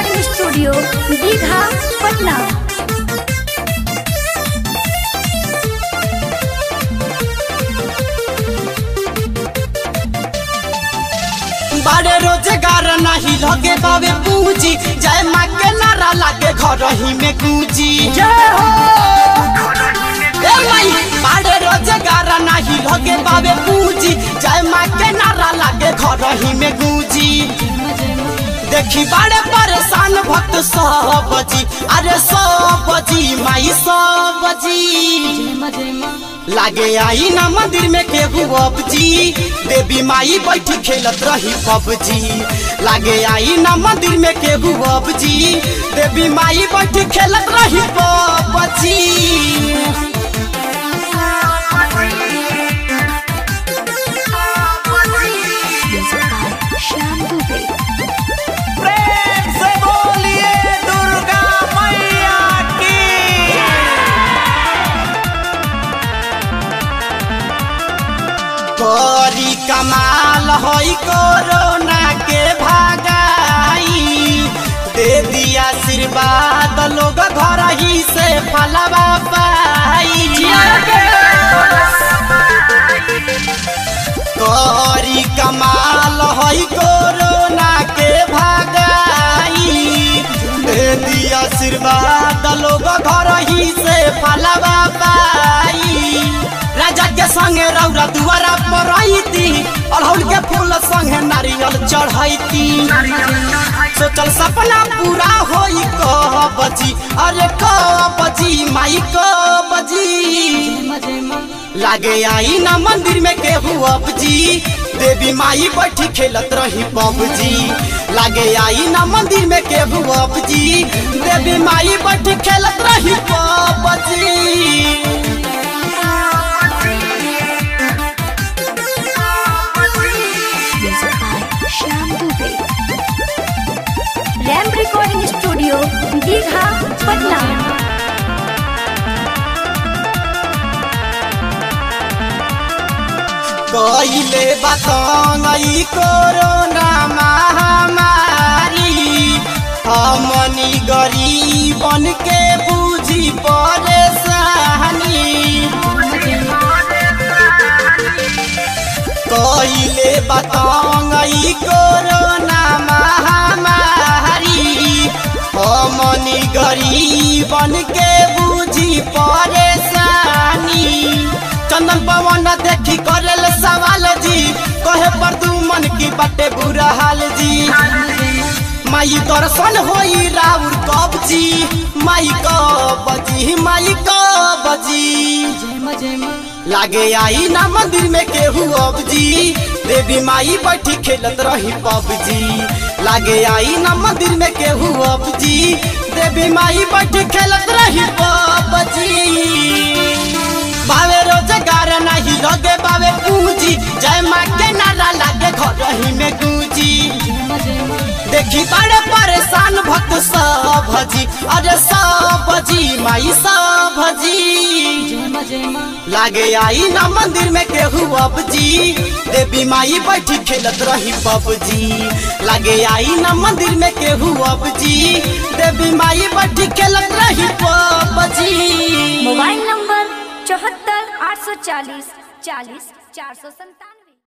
recording studio Digha Patna बारे रोजगार नहीं लगे बाबे पूंजी जय माँ के नारा लागे घर ही में गूंजी जय हो ए माई बारे रोजगार नहीं लगे बाबे पूंजी जय माँ के नारा लागे घर ही में गूंजी देखी बड़े परेशान भक्त सब जी अरे सब जी माई सब जी लागे आई ना मंदिर में केहू अब जी देवी माई बैठी खेलत रही पबजी लागे आई ना मंदिर में केहू अब जी देवी माई बैठी खेलत रही पबजी श्याम दुबे प्रेम से बोलिए दुर्गा मैया की करी कमाल होई कोरोना के भागाई दे दिया आशीर्वाद लोग घर ही से फलवा पाई करी कमाल होई कोरोना के भागाई दे दिया आशीर्वाद लोग घर ही से फलवा पाई राजा के संगे रौरा दुआरा पर रहीती अड़हुल के फूल संगे नारियल चढ़ैती सोचल सपना पूरा होई कह बजी अरे कह बजी माई कह बजी लागे आई ना मंदिर में केहू अब जी देवी माई बैठी खेलत रही पबजी लागे आई ना मंदिर में केहू अब जी देवी माई बैठी खेलत रही PUBG Shyam Dubey Ram recording studio Digha Patna कइले बतंगई कोरोना महामारी हमनी गरीबन के बुझी परेशानी कइले बतंगई कोरोना महामारी हमनी गरीबन के बुझी परेशानी चंदन पवन देखी करेल सवाल जी कहे पर तू मन की बटे बुरा हाल जी माई दर्शन होई राउर कब जी माई कब जी माई कब जी लागे आई ना मंदिर में केहू अब जी देवी माई बैठी खेलत रही पबजी लागे आई ना मंदिर में केहू अब जी देवी माई बैठी खेलत रही पबजी बावे रोजगार नहीं लगे बावे पूंजी जय माँ के नारा लागे घर ही में गूंजी देखी बड़े परेशान भक्त सब जी अरे सब जी माई सब जी लागे आई ना मंदिर में केहू अब जी देवी माई बैठी खेलत रही पबजी लागे आई ना मंदिर में केहू अब जी देवी माई बैठी खेलत रही पबजी मोबाइल नंबर चौहत्तर आठ सौ चालीस चालीस चार सौ संतावन